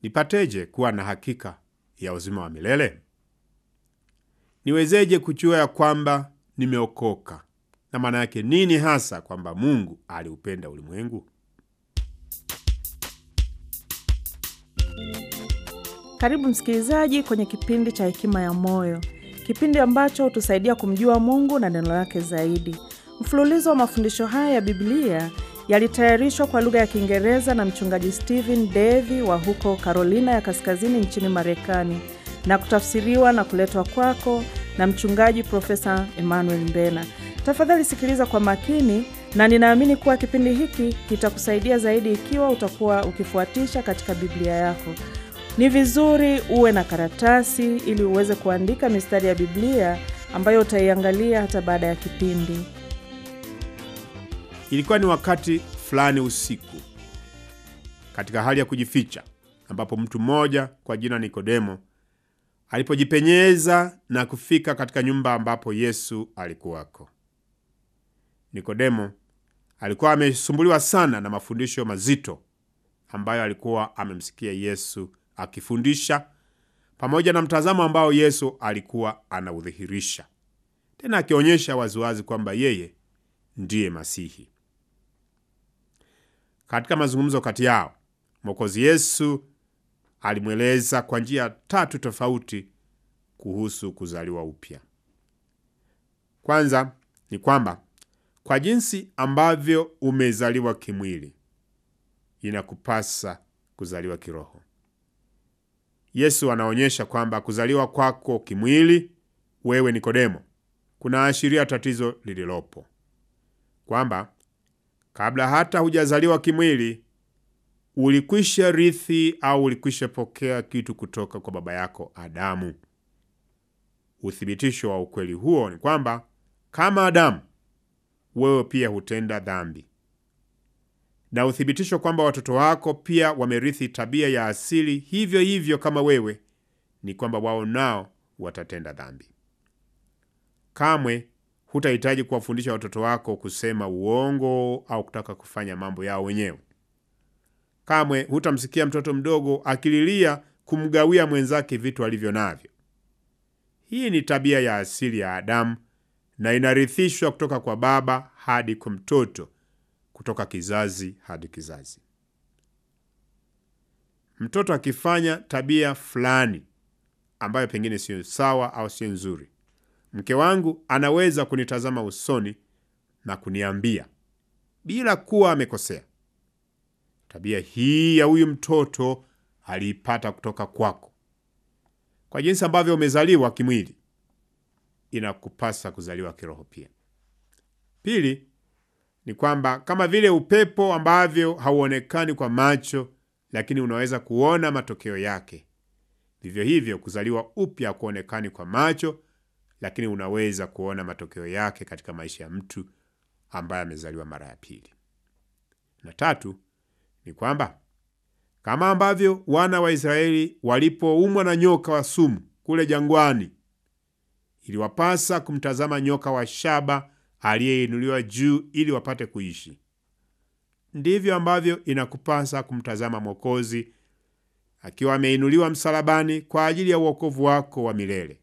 nipateje kuwa na hakika ya uzima wa milele? Niwezeje kujua ya kwamba nimeokoka? Na maana yake nini hasa kwamba Mungu aliupenda ulimwengu? Karibu msikilizaji kwenye kipindi cha Hekima ya Moyo, kipindi ambacho hutusaidia kumjua Mungu na neno lake zaidi. Mfululizo wa mafundisho haya ya Biblia yalitayarishwa kwa lugha ya Kiingereza na mchungaji Stephen Davy wa huko Carolina ya Kaskazini nchini Marekani na kutafsiriwa na kuletwa kwako na mchungaji Profesa Emmanuel Mbena. Tafadhali sikiliza kwa makini, na ninaamini kuwa kipindi hiki kitakusaidia zaidi ikiwa utakuwa ukifuatisha katika Biblia yako. Ni vizuri uwe na karatasi ili uweze kuandika mistari ya Biblia ambayo utaiangalia hata baada ya kipindi. Ilikuwa ni wakati fulani usiku, katika hali ya kujificha, ambapo mtu mmoja kwa jina Nikodemo alipojipenyeza na kufika katika nyumba ambapo Yesu alikuwako. Nikodemo alikuwa amesumbuliwa sana na mafundisho mazito ambayo alikuwa amemsikia Yesu akifundisha, pamoja na mtazamo ambao Yesu alikuwa anaudhihirisha, tena akionyesha waziwazi kwamba yeye ndiye Masihi. Katika mazungumzo kati yao, Mwokozi Yesu alimweleza kwa njia tatu tofauti kuhusu kuzaliwa upya. Kwanza ni kwamba kwa jinsi ambavyo umezaliwa kimwili, inakupasa kuzaliwa kiroho. Yesu anaonyesha kwamba kuzaliwa kwako kimwili, wewe Nikodemo, kunaashiria tatizo lililopo, kwamba kabla hata hujazaliwa kimwili ulikwisha rithi au ulikwisha pokea kitu kutoka kwa baba yako Adamu. Uthibitisho wa ukweli huo ni kwamba kama Adamu, wewe pia hutenda dhambi, na uthibitisho kwamba watoto wako pia wamerithi tabia ya asili hivyo hivyo kama wewe ni kwamba wao nao watatenda dhambi. Kamwe hutahitaji kuwafundisha watoto wako kusema uongo au kutaka kufanya mambo yao wenyewe. Kamwe hutamsikia mtoto mdogo akililia kumgawia mwenzake vitu alivyo navyo. Hii ni tabia ya asili ya Adamu na inarithishwa kutoka kwa baba hadi kwa mtoto, kutoka kizazi hadi kizazi. Mtoto akifanya tabia fulani ambayo pengine siyo sawa au siyo nzuri, mke wangu anaweza kunitazama usoni na kuniambia bila kuwa amekosea, tabia hii ya huyu mtoto aliipata kutoka kwako. Kwa jinsi ambavyo umezaliwa kimwili, inakupasa kuzaliwa kiroho pia. Pili ni kwamba kama vile upepo ambavyo hauonekani kwa macho, lakini unaweza kuona matokeo yake, vivyo hivyo kuzaliwa upya kuonekani kwa macho, lakini unaweza kuona matokeo yake katika maisha ya mtu ambaye amezaliwa mara ya pili. Na tatu ni kwamba kama ambavyo wana wa Israeli walipoumwa na nyoka wa sumu kule jangwani, iliwapasa kumtazama nyoka wa shaba aliyeinuliwa juu ili wapate kuishi, ndivyo ambavyo inakupasa kumtazama Mwokozi akiwa ameinuliwa msalabani kwa ajili ya uokovu wako wa milele.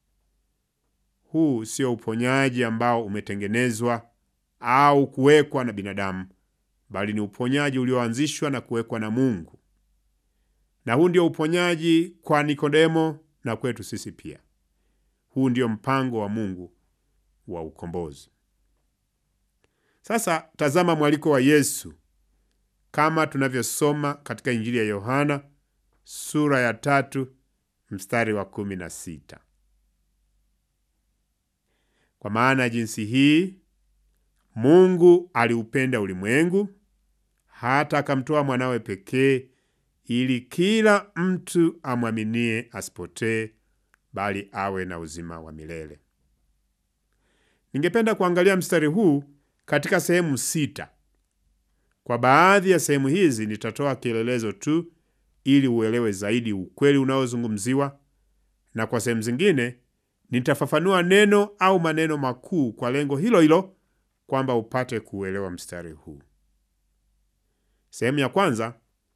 Huu sio uponyaji ambao umetengenezwa au kuwekwa na binadamu, bali ni uponyaji ulioanzishwa na kuwekwa na Mungu. Na huu ndio uponyaji kwa Nikodemo na kwetu sisi pia. Huu ndio mpango wa Mungu wa ukombozi. Sasa tazama mwaliko wa Yesu kama tunavyosoma katika Injili ya Yohana sura ya tatu mstari wa kumi na sita kwa maana jinsi hii Mungu aliupenda ulimwengu hata akamtoa mwanawe pekee, ili kila mtu amwaminie asipotee, bali awe na uzima wa milele. Ningependa kuangalia mstari huu katika sehemu sita. Kwa baadhi ya sehemu hizi nitatoa kielelezo tu ili uelewe zaidi ukweli unaozungumziwa, na kwa sehemu zingine nitafafanua neno au maneno makuu kwa lengo hilo hilo, kwamba upate kuuelewa mstari huu. Sehemu ya kwanza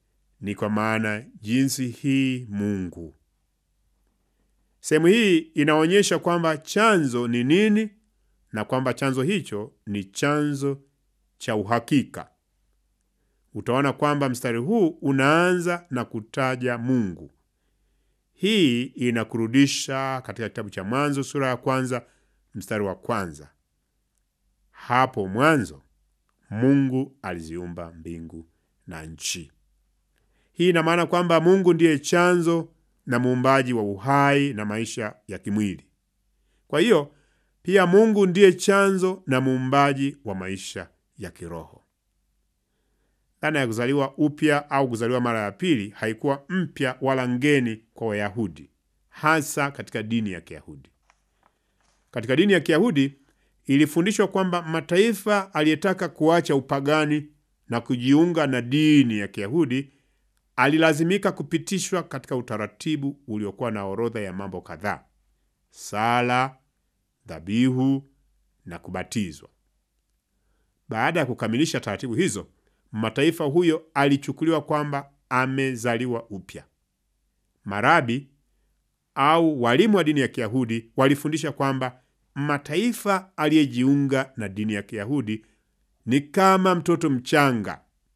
ni kwa maana jinsi hii Mungu. Sehemu hii inaonyesha kwamba chanzo ni nini na kwamba chanzo hicho ni chanzo cha uhakika. Utaona kwamba mstari huu unaanza na kutaja Mungu. Hii inakurudisha katika kitabu cha Mwanzo sura ya kwanza mstari wa kwanza. Hapo mwanzo Mungu aliziumba mbingu na nchi. Hii ina maana kwamba Mungu ndiye chanzo na muumbaji wa uhai na maisha ya kimwili. Kwa hiyo pia Mungu ndiye chanzo na muumbaji wa maisha ya kiroho. Dhana ya kuzaliwa upya au kuzaliwa mara ya pili haikuwa mpya wala ngeni kwa Wayahudi, hasa katika dini ya Kiyahudi. Katika dini ya Kiyahudi ilifundishwa kwamba mataifa aliyetaka kuacha upagani na kujiunga na dini ya Kiyahudi alilazimika kupitishwa katika utaratibu uliokuwa na orodha ya mambo kadhaa: sala, dhabihu na kubatizwa. Baada ya kukamilisha taratibu hizo, mataifa huyo alichukuliwa kwamba amezaliwa upya. Marabi au walimu wa dini ya Kiyahudi walifundisha kwamba mataifa aliyejiunga na dini ya Kiyahudi ni kama mtoto mchanga.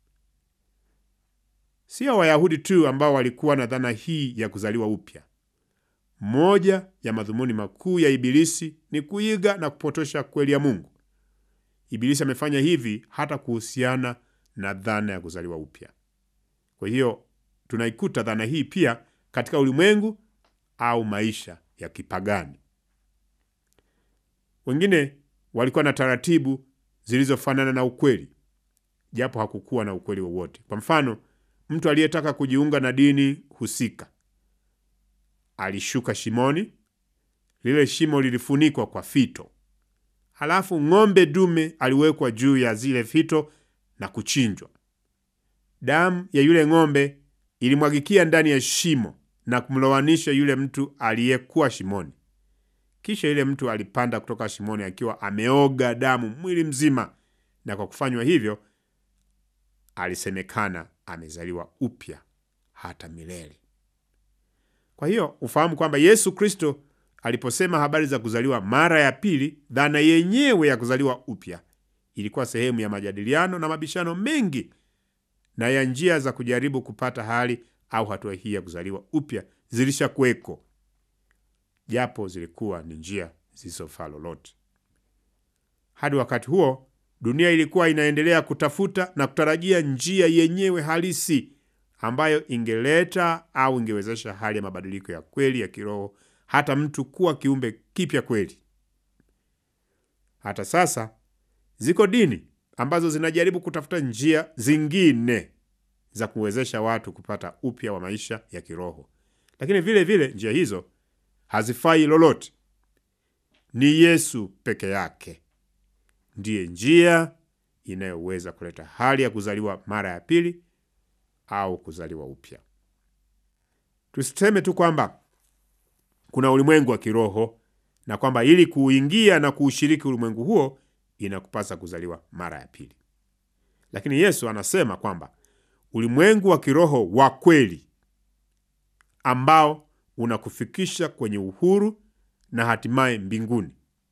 Sio Wayahudi tu ambao walikuwa na dhana hii ya kuzaliwa upya. Moja ya madhumuni makuu ya Ibilisi ni kuiga na kupotosha kweli ya Mungu. Ibilisi amefanya hivi hata kuhusiana na dhana ya kuzaliwa upya. Kwa hiyo tunaikuta dhana hii pia katika ulimwengu au maisha ya kipagani. Wengine walikuwa na taratibu zilizofanana na ukweli, japo hakukuwa na ukweli wowote. Kwa mfano, mtu aliyetaka kujiunga na dini husika alishuka shimoni. Lile shimo lilifunikwa kwa fito, halafu ng'ombe dume aliwekwa juu ya zile fito na kuchinjwa. Damu ya yule ng'ombe ilimwagikia ndani ya shimo na kumlowanisha yule mtu aliyekuwa shimoni. Kisha yule mtu alipanda kutoka shimoni akiwa ameoga damu mwili mzima, na kwa kufanywa hivyo alisemekana amezaliwa upya hata milele. Kwa hiyo ufahamu kwamba Yesu Kristo aliposema habari za kuzaliwa mara ya pili, dhana yenyewe ya kuzaliwa upya ilikuwa sehemu ya majadiliano na mabishano mengi na ya njia za kujaribu kupata hali au hatua hii ya kuzaliwa upya zilishakuweko, japo zilikuwa ni njia zisizofaa lolote. Hadi wakati huo, dunia ilikuwa inaendelea kutafuta na kutarajia njia yenyewe halisi ambayo ingeleta au ingewezesha hali ya mabadiliko ya kweli ya kiroho, hata mtu kuwa kiumbe kipya kweli. Hata sasa ziko dini ambazo zinajaribu kutafuta njia zingine za kuwezesha watu kupata upya wa maisha ya kiroho, lakini vile vile njia hizo hazifai lolote. Ni Yesu peke yake ndiye njia inayoweza kuleta hali ya kuzaliwa mara ya pili au kuzaliwa upya. Tusiseme tu kwamba kuna ulimwengu wa kiroho na kwamba ili kuuingia na kuushiriki ulimwengu huo inakupasa kuzaliwa mara ya pili, lakini Yesu anasema kwamba ulimwengu wa kiroho wa kweli ambao unakufikisha kwenye uhuru na hatimaye mbinguni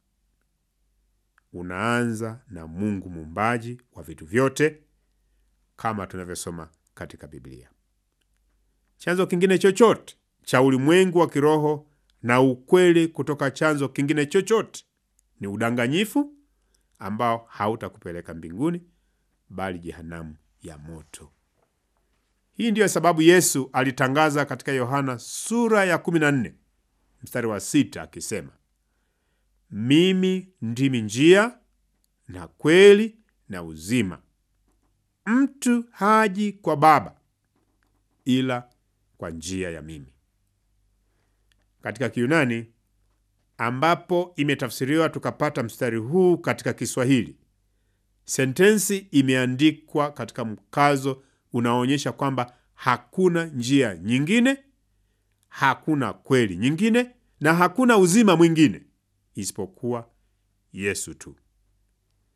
unaanza na Mungu muumbaji wa vitu vyote kama tunavyosoma katika Biblia. Chanzo kingine chochote cha ulimwengu wa kiroho na ukweli kutoka chanzo kingine chochote ni udanganyifu ambao hautakupeleka mbinguni bali jehanamu ya moto. Hii ndiyo sababu Yesu alitangaza katika Yohana sura ya 14 mstari wa sita akisema, mimi ndimi njia na kweli na uzima, mtu haji kwa Baba ila kwa njia ya mimi. Katika Kiyunani ambapo imetafsiriwa tukapata mstari huu katika Kiswahili, sentensi imeandikwa katika mkazo unaoonyesha kwamba hakuna njia nyingine, hakuna kweli nyingine, na hakuna uzima mwingine isipokuwa Yesu tu.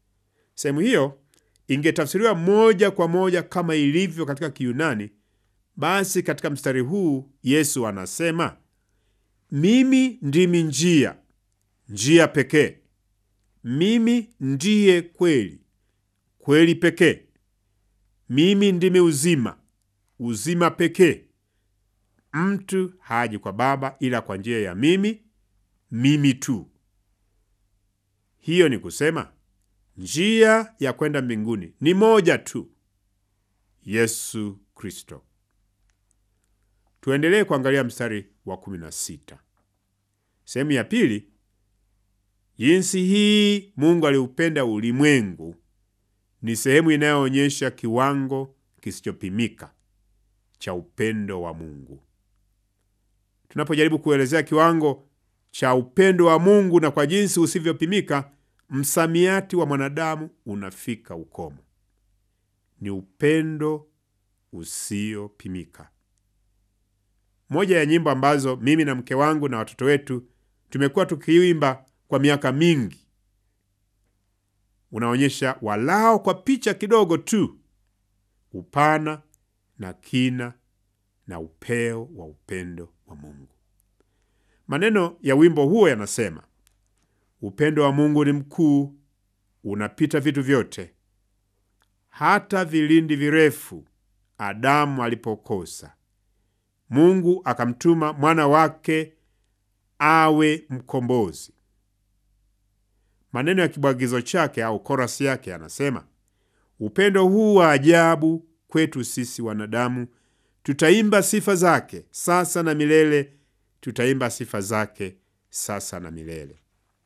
Sehemu hiyo ingetafsiriwa moja kwa moja kama ilivyo katika Kiyunani, Basi katika mstari huu Yesu anasema mimi ndimi njia, njia pekee. Mimi ndiye kweli, kweli pekee. Mimi ndimi uzima, uzima pekee. Mtu haji kwa Baba ila kwa njia ya mimi, mimi tu. Hiyo ni kusema njia ya kwenda mbinguni ni moja tu, Yesu Kristo. Tuendelee kuangalia mstari wa kumi na sita sehemu ya pili. Jinsi hii Mungu aliupenda ulimwengu ni sehemu inayoonyesha kiwango kisichopimika cha upendo wa Mungu. Tunapojaribu kuelezea kiwango cha upendo wa Mungu na kwa jinsi usivyopimika, msamiati wa mwanadamu unafika ukomo. Ni upendo usiopimika. Moja ya nyimbo ambazo mimi na mke wangu na watoto wetu tumekuwa tukiimba kwa miaka mingi unaonyesha walao kwa picha kidogo tu upana na kina na upeo wa upendo wa Mungu. Maneno ya wimbo huo yanasema, upendo wa Mungu ni mkuu, unapita vitu vyote, hata vilindi virefu Adamu alipokosa, Mungu akamtuma mwana wake awe mkombozi. Maneno ya kibwagizo chake au korasi yake yanasema, upendo huu wa ajabu kwetu sisi wanadamu, tutaimba sifa zake sasa na milele, tutaimba sifa zake sasa na milele.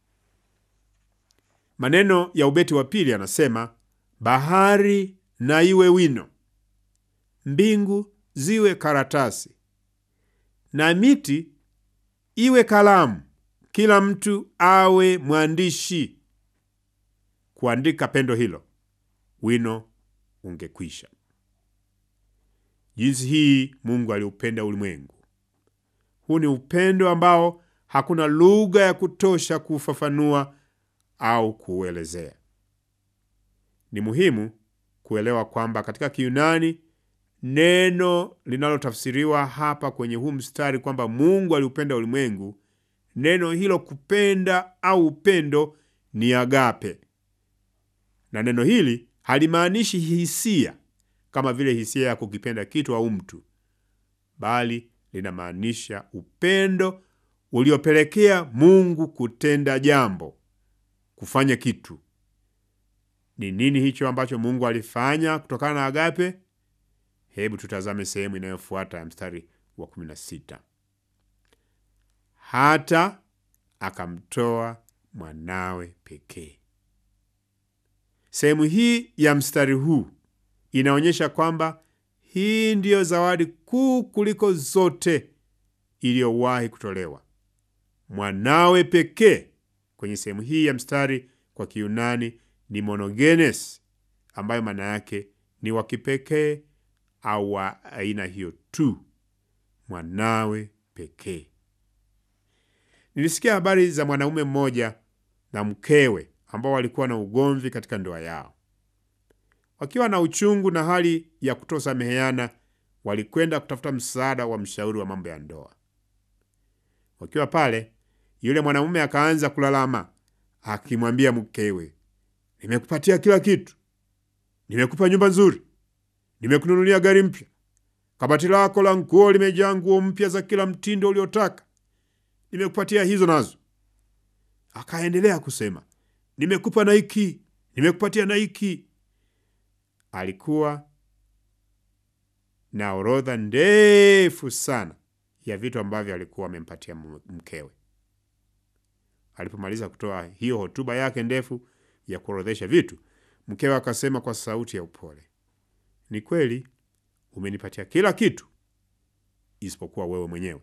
Maneno ya ubeti wa pili yanasema, bahari na iwe wino, mbingu ziwe karatasi, na miti iwe kalamu, kila mtu awe mwandishi. Kuandika pendo hilo, wino ungekwisha. Jinsi hii Mungu aliupenda ulimwengu. Huu ni upendo ambao hakuna lugha ya kutosha kuufafanua au kuuelezea. Ni muhimu kuelewa kwamba katika Kiyunani neno linalotafsiriwa hapa kwenye huu mstari kwamba Mungu aliupenda ulimwengu, neno hilo kupenda au upendo ni agape, na neno hili halimaanishi hisia kama vile hisia ya kukipenda kitu au mtu, bali linamaanisha upendo uliopelekea Mungu kutenda jambo, kufanya kitu. Ni nini hicho ambacho Mungu alifanya kutokana na agape? Hebu tutazame sehemu inayofuata ya mstari wa 16. Hata akamtoa mwanawe pekee. Sehemu hii ya mstari huu inaonyesha kwamba hii ndiyo zawadi kuu kuliko zote iliyowahi kutolewa, mwanawe pekee. Kwenye sehemu hii ya mstari kwa Kiyunani ni monogenes, ambayo maana yake ni wa kipekee au wa aina hiyo tu, mwanawe pekee. Nilisikia habari za mwanaume mmoja na mkewe ambao walikuwa na ugomvi katika ndoa yao. Wakiwa na uchungu na hali ya kutosameheana, walikwenda kutafuta msaada wa mshauri wa mambo ya ndoa. Wakiwa pale, yule mwanamume akaanza kulalama akimwambia mkewe, nimekupatia kila kitu, nimekupa nyumba nzuri, nimekununulia gari mpya, kabati lako la nguo limejaa nguo mpya za kila mtindo uliotaka, nimekupatia hizo nazo. Akaendelea kusema, nimekupa na hiki, nimekupatia na hiki. Alikuwa na orodha ndefu sana ya vitu ambavyo alikuwa amempatia mkewe. Alipomaliza kutoa hiyo hotuba yake ndefu ya kuorodhesha vitu, mkewe akasema kwa sauti ya upole, ni kweli umenipatia kila kitu isipokuwa wewe mwenyewe.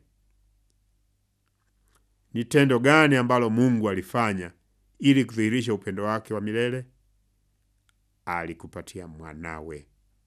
Ni tendo gani ambalo Mungu alifanya ili kudhihirisha upendo wake wa milele? Alikupatia mwanawe.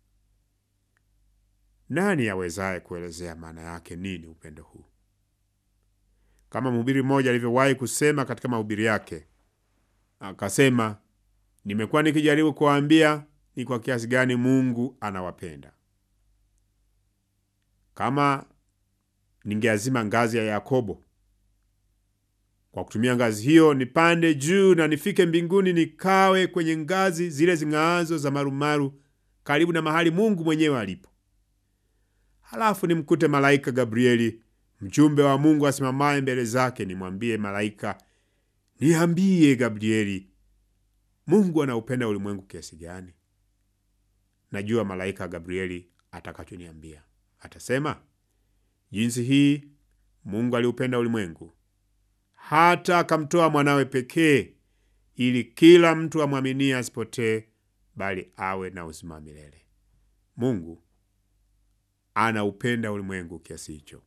Nani awezaye kuelezea maana yake nini upendo huu? Kama mhubiri mmoja alivyowahi kusema katika mahubiri yake, akasema, nimekuwa nikijaribu kuwaambia ni kwa kiasi gani Mungu anawapenda. kama ningeazima ngazi ya Yakobo, kwa kutumia ngazi hiyo nipande juu na nifike mbinguni, nikawe kwenye ngazi zile zing'aazo za marumaru, karibu na mahali Mungu mwenyewe alipo. Halafu nimkute malaika Gabrieli, mjumbe wa Mungu asimamaye mbele zake, nimwambie malaika, niambie Gabrieli, Mungu anaupenda ulimwengu kiasi gani? Najua malaika Gabrieli atakachoniambia. Atasema, jinsi hii Mungu aliupenda ulimwengu hata akamtoa mwanawe pekee, ili kila mtu amwaminie asipotee, bali awe na uzima wa milele. Mungu anaupenda ulimwengu kiasi hicho.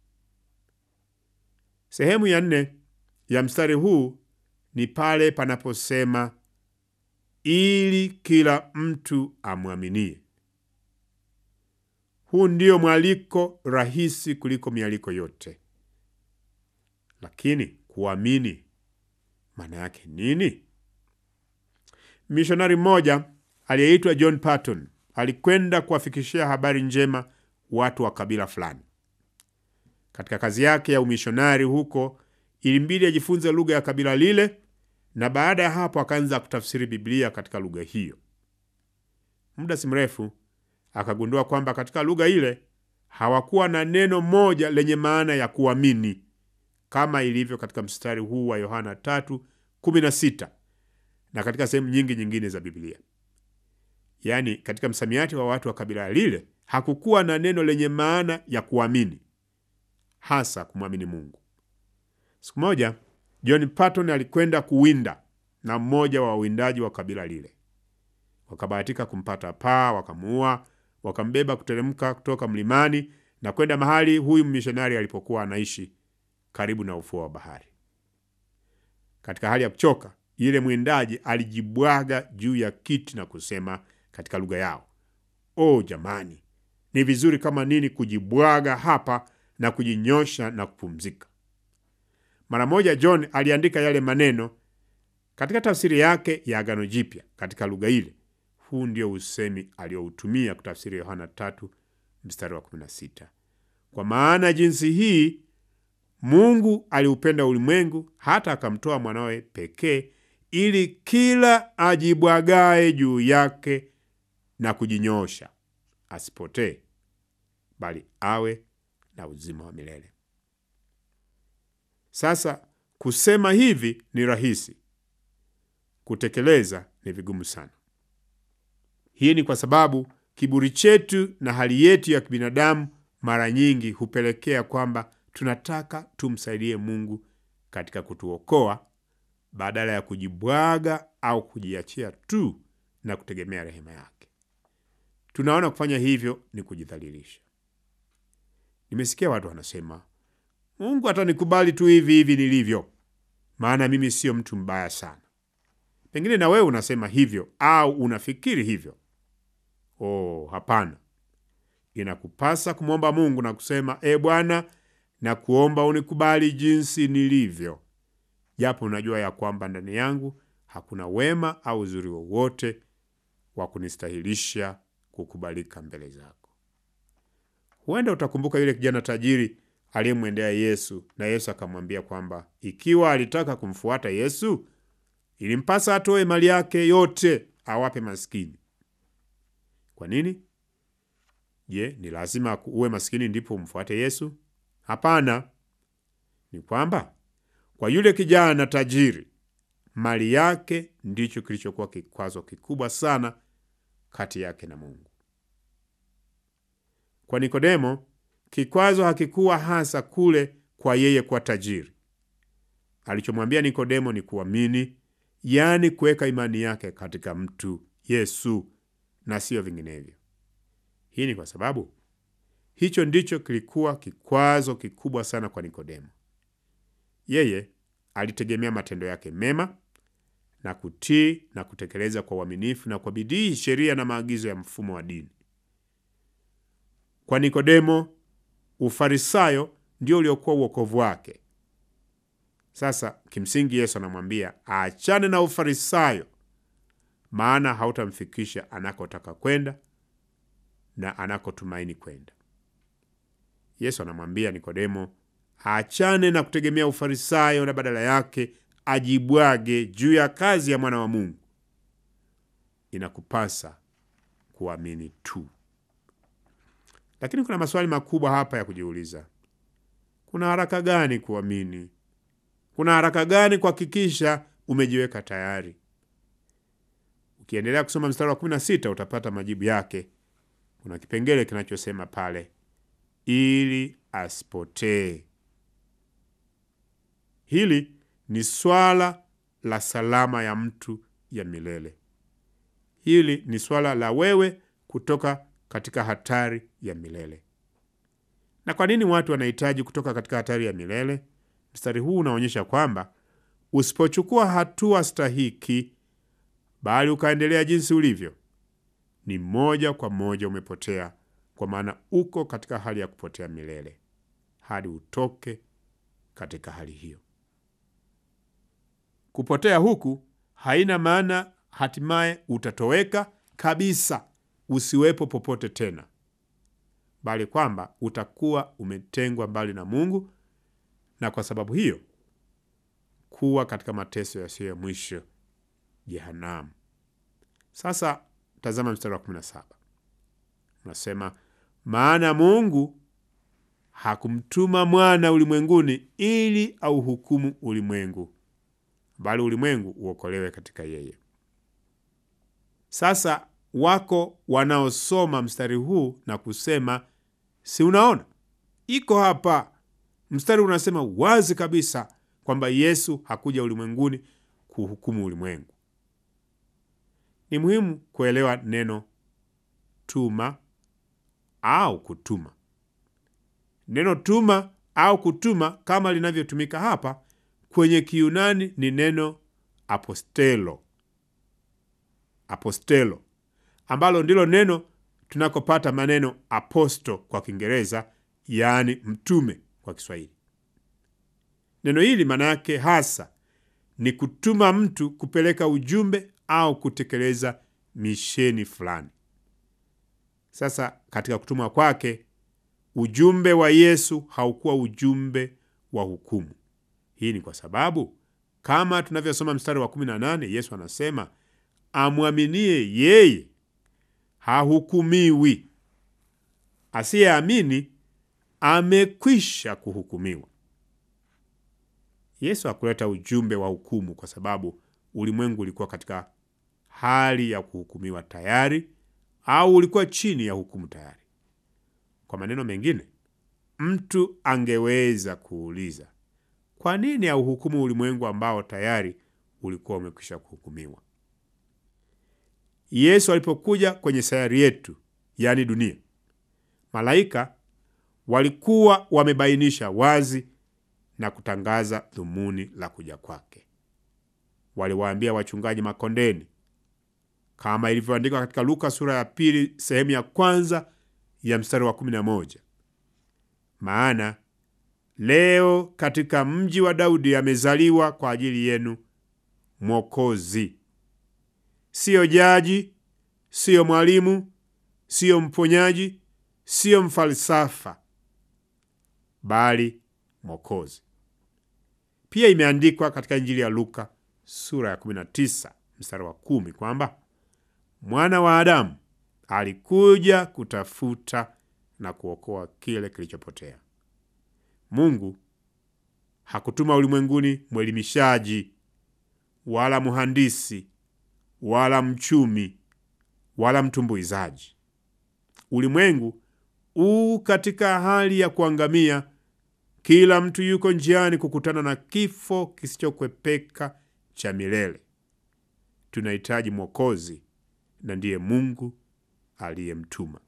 Sehemu ya nne ya mstari huu ni pale panaposema ili kila mtu amwaminie. Huu ndio mwaliko rahisi kuliko mialiko yote, lakini kuamini maana yake nini? Mishonari mmoja aliyeitwa John Patton alikwenda kuwafikishia habari njema watu wa kabila fulani. Katika kazi yake ya umishonari huko, ilimbidi ajifunze lugha ya kabila lile, na baada ya hapo akaanza kutafsiri Biblia katika lugha hiyo. Muda si mrefu akagundua kwamba katika lugha ile hawakuwa na neno moja lenye maana ya kuamini kama ilivyo katika mstari huu wa Yohana 3:16 na katika sehemu nyingi nyingine za Biblia. Yaani, katika msamiati wa watu wa kabila lile hakukuwa na neno lenye maana ya kuamini, hasa kumwamini Mungu. Siku moja John Patton alikwenda kuwinda na mmoja wa wawindaji wa kabila lile. Wakabahatika kumpata paa, wakamuua, wakambeba kuteremka kutoka mlimani na kwenda mahali huyu mishonari alipokuwa anaishi karibu na ufuo wa bahari. Katika hali ya kuchoka, yule mwindaji alijibwaga juu ya kiti na kusema katika lugha yao, o jamani, ni vizuri kama nini kujibwaga hapa na kujinyosha na kupumzika. Mara moja John aliandika yale maneno katika tafsiri yake ya Agano Jipya katika lugha ile. Huu ndio usemi alioutumia kutafsiri Yohana tatu mstari wa 16, kwa maana jinsi hii Mungu aliupenda ulimwengu hata akamtoa mwanawe pekee, ili kila ajibwagae juu yake na kujinyoosha asipotee, bali awe na uzima wa milele. Sasa kusema hivi ni rahisi, kutekeleza ni vigumu sana. Hii ni kwa sababu kiburi chetu na hali yetu ya kibinadamu mara nyingi hupelekea kwamba tunataka tumsaidie Mungu katika kutuokoa badala ya kujibwaga au kujiachia tu na kutegemea rehema yake. Tunaona kufanya hivyo ni kujidhalilisha. Nimesikia watu wanasema, Mungu atanikubali tu hivi hivi nilivyo, maana mimi sio mtu mbaya sana. Pengine na wewe unasema hivyo au unafikiri hivyo. Oh, hapana. Inakupasa kumwomba Mungu na kusema, e Bwana, na kuomba unikubali jinsi nilivyo, japo unajua ya kwamba ndani yangu hakuna wema au uzuri wowote wa kunistahilisha kukubalika mbele zako. Huenda utakumbuka yule kijana tajiri aliyemwendea Yesu na Yesu akamwambia kwamba ikiwa alitaka kumfuata Yesu ilimpasa atoe mali yake yote awape maskini. Kwa nini? Je, ni lazima uwe maskini ndipo umfuate Yesu? Hapana. Ni kwamba kwa yule kijana tajiri mali yake ndicho kilichokuwa kikwazo kikubwa sana kati yake na Mungu. Kwa Nikodemo, kikwazo hakikuwa hasa kule kwa yeye kuwa tajiri. Alichomwambia Nikodemo ni kuamini, yaani kuweka imani yake katika mtu Yesu na siyo vinginevyo. Hii ni kwa sababu hicho ndicho kilikuwa kikwazo kikubwa sana kwa Nikodemo. Yeye alitegemea matendo yake mema na kutii na kutekeleza kwa uaminifu na kwa bidii sheria na maagizo ya mfumo wa dini. Kwa Nikodemo, Ufarisayo ndio uliokuwa uokovu wake. Sasa kimsingi, Yesu anamwambia aachane na Ufarisayo, maana hautamfikisha anakotaka kwenda na anakotumaini kwenda. Yesu anamwambia Nikodemo aachane na kutegemea ufarisayo na badala yake ajibwage juu ya kazi ya mwana wa Mungu. Inakupasa kuamini tu. Lakini kuna maswali makubwa hapa ya kujiuliza. Kuna haraka gani kuamini? Kuna haraka gani kuhakikisha umejiweka tayari? Ukiendelea kusoma mstari wa 16 utapata majibu yake. Kuna kipengele kinachosema pale, ili asipotee. Hili ni swala la salama ya mtu ya milele. Hili ni swala la wewe kutoka katika hatari ya milele. Na kwa nini watu wanahitaji kutoka katika hatari ya milele? Mstari huu unaonyesha kwamba usipochukua hatua stahiki, bali ukaendelea jinsi ulivyo, ni moja kwa moja umepotea, kwa maana uko katika hali ya kupotea milele hadi utoke katika hali hiyo. Kupotea huku haina maana hatimaye utatoweka kabisa, usiwepo popote tena, bali kwamba utakuwa umetengwa mbali na Mungu, na kwa sababu hiyo kuwa katika mateso yasiyo ya mwisho, jehanamu. Sasa tazama mstari wa 17 unasema, maana Mungu hakumtuma mwana ulimwenguni ili auhukumu ulimwengu, bali ulimwengu uokolewe katika yeye. Sasa wako wanaosoma mstari huu na kusema, si unaona, iko hapa. Mstari unasema wazi kabisa kwamba Yesu hakuja ulimwenguni kuhukumu ulimwengu. Ni muhimu kuelewa neno tuma au kutuma. Neno tuma au kutuma kama linavyotumika hapa kwenye Kiyunani ni neno apostelo, apostelo ambalo ndilo neno tunakopata maneno aposto kwa Kiingereza, yaani mtume kwa Kiswahili. Neno hili maana yake hasa ni kutuma mtu kupeleka ujumbe au kutekeleza misheni fulani. Sasa katika kutumwa kwake, ujumbe wa Yesu haukuwa ujumbe wa hukumu. Hii ni kwa sababu kama tunavyosoma mstari wa 18, Yesu anasema amwaminie yeye hahukumiwi, asiyeamini amekwisha kuhukumiwa. Yesu hakuleta ujumbe wa hukumu kwa sababu ulimwengu ulikuwa katika hali ya kuhukumiwa tayari au ulikuwa chini ya hukumu tayari. Kwa maneno mengine, mtu angeweza kuuliza kwa nini hauhukumu ulimwengu ambao tayari ulikuwa umekwisha kuhukumiwa? Yesu alipokuja kwenye sayari yetu, yaani dunia, malaika walikuwa wamebainisha wazi na kutangaza dhumuni la kuja kwake. Waliwaambia wachungaji makondeni, kama ilivyoandikwa katika Luka sura ya pili sehemu ya kwanza ya mstari wa kumi na moja maana leo katika mji wa Daudi amezaliwa kwa ajili yenu Mwokozi, siyo jaji, siyo mwalimu, siyo mponyaji, siyo mfalsafa, bali Mwokozi. Pia imeandikwa katika Injili ya Luka sura ya 19 mstari wa kumi kwamba mwana wa Adamu alikuja kutafuta na kuokoa kile kilichopotea. Mungu hakutuma ulimwenguni mwelimishaji wala mhandisi wala mchumi wala mtumbuizaji. Ulimwengu u katika hali ya kuangamia. Kila mtu yuko njiani kukutana na kifo kisichokwepeka cha milele. Tunahitaji Mwokozi, na ndiye Mungu aliyemtuma.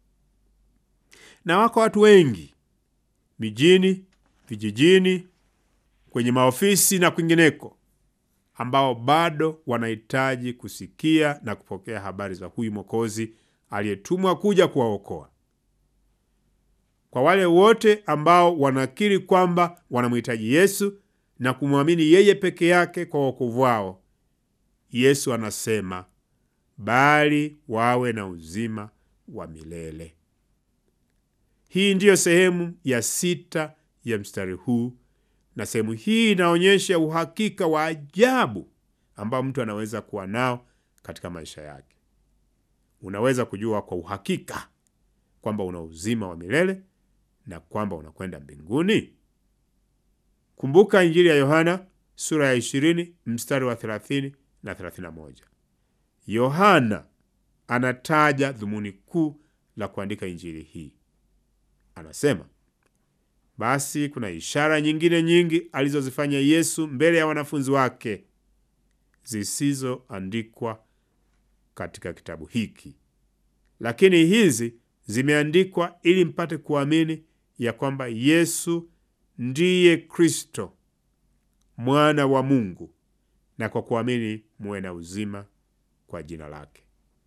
Na wako watu wengi mijini, vijijini, kwenye maofisi na kwingineko, ambao bado wanahitaji kusikia na kupokea habari za huyu Mwokozi aliyetumwa kuja kuwaokoa. Kwa wale wote ambao wanakiri kwamba wanamhitaji Yesu na kumwamini yeye peke yake kwa wokovu wao, Yesu anasema bali wawe na uzima wa milele. Hii ndiyo sehemu ya sita ya mstari huu, na sehemu hii inaonyesha uhakika wa ajabu ambao mtu anaweza kuwa nao katika maisha yake. Unaweza kujua kwa uhakika kwamba una uzima wa milele na kwamba unakwenda mbinguni. Kumbuka Injili ya Yohana sura ya 20 mstari wa 30 na 31. Yohana anataja dhumuni kuu la kuandika injili hii. Anasema, basi kuna ishara nyingine nyingi alizozifanya Yesu mbele ya wanafunzi wake zisizoandikwa katika kitabu hiki, lakini hizi zimeandikwa ili mpate kuamini ya kwamba Yesu ndiye Kristo mwana wa Mungu, na kwa kuamini muwe na uzima kwa jina lake.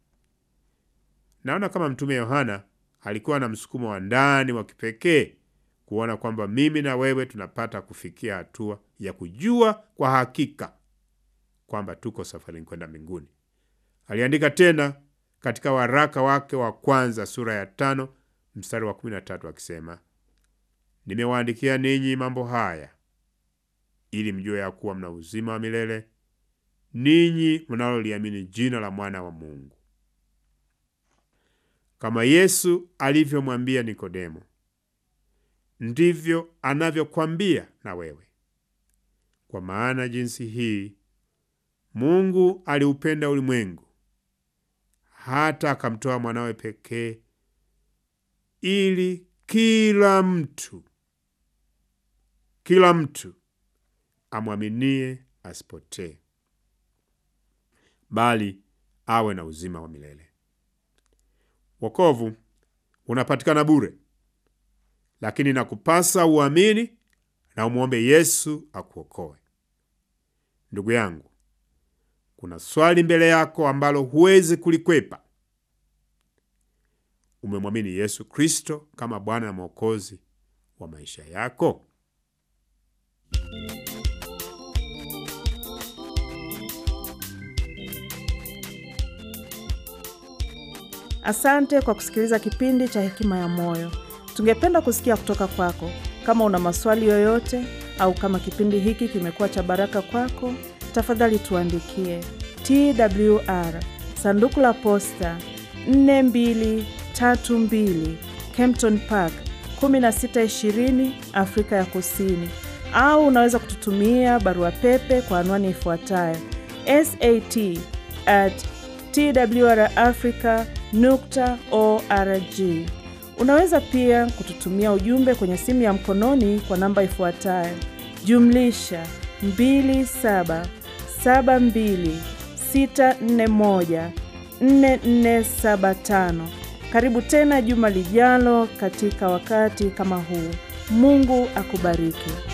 Naona kama Mtume Yohana alikuwa na msukumo wa ndani wa kipekee kuona kwamba mimi na wewe tunapata kufikia hatua ya kujua kwa hakika kwamba tuko safarini kwenda mbinguni. Aliandika tena katika waraka wake wa kwanza sura ya tano mstari wa kumi na tatu akisema, nimewaandikia ninyi mambo haya ili mjue ya kuwa mna uzima wa milele ninyi mnaloliamini jina la mwana wa Mungu. Kama Yesu alivyomwambia Nikodemo, ndivyo anavyokwambia na wewe. Kwa maana jinsi hii Mungu aliupenda ulimwengu hata akamtoa mwanawe pekee, ili kila mtu kila mtu amwaminie asipotee, bali awe na uzima wa milele. Wokovu unapatikana bure, lakini nakupasa uamini na umwombe Yesu akuokoe. Ndugu yangu, kuna swali mbele yako ambalo huwezi kulikwepa. Umemwamini Yesu Kristo kama Bwana na Mwokozi wa maisha yako? Asante kwa kusikiliza kipindi cha Hekima ya Moyo. Tungependa kusikia kutoka kwako. Kama una maswali yoyote au kama kipindi hiki kimekuwa cha baraka kwako, tafadhali tuandikie TWR sanduku la posta 4232 Kempton Park 1620 Afrika ya Kusini, au unaweza kututumia barua pepe kwa anwani ifuatayo sat at twrafrica nukta org. Unaweza pia kututumia ujumbe kwenye simu ya mkononi kwa namba ifuatayo jumlisha 2772641475. Karibu tena juma lijalo katika wakati kama huu. Mungu akubariki.